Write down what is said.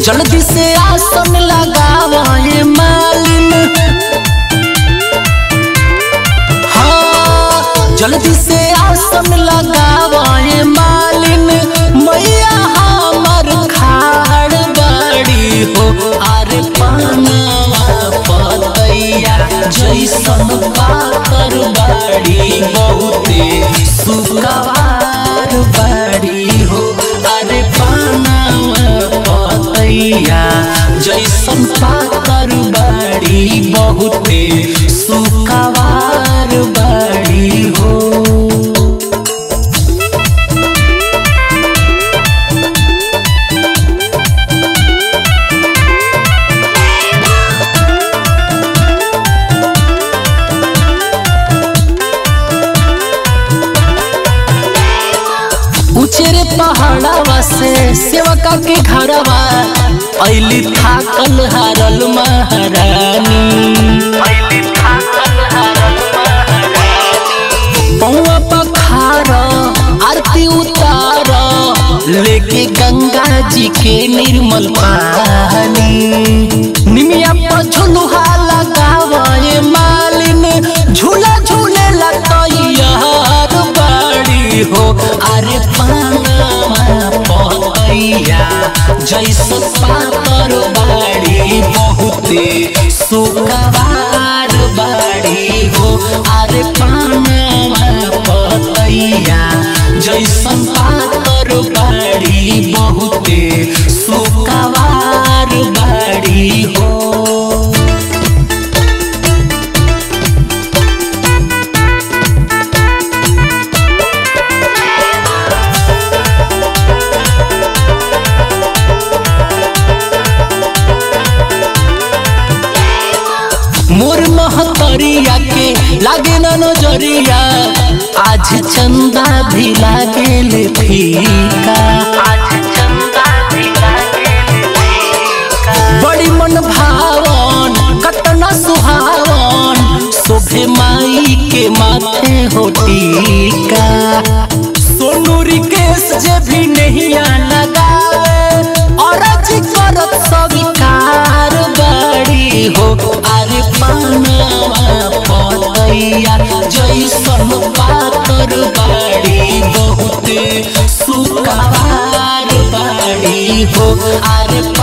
जल्दी से आसन लगावे मालिन हाँ जल्दी से आसन लगावे मालिन मैया हमर खाड़ बड़ी हो अरे पानवा पतैया जैसन पातर बाड़ी बहुते सुकवार बाड़ी हो अरे पानवा पतैया जैसन पातर बाड़ी बहुते सुकवार बाड़ी हो उचेरे पहाड़वा से सेवका के घरवा ऐली थाकल हारल महारानी पौवा पखार आरती उतार लेके गंगा जी के निर्मल पानी निमिया पर झुलुहा लगावे मालिन झूला झूले तैयार बाड़ी हो अरे पाना पतैया जैसे पातर बाड़ी बहुते सुकवार बाड़ी हो अरे पाना पतैया जैसन पातर बाड़ी बहुते सुकवार बाड़ी हो मोर महतरिया के लागे न नजरिया आज चंदा भी लागे फीका बड़ी मन भावन कतना सुहावन शोभे माई के माथे हो टीका सोनू रिकेश जे भी नहीं लगावे और जी करत स्वीकार बड़ी हो अरे पानवा पतैया जैसन पातर बाड़ी बहुते सुकवार बाड़ी हो अरे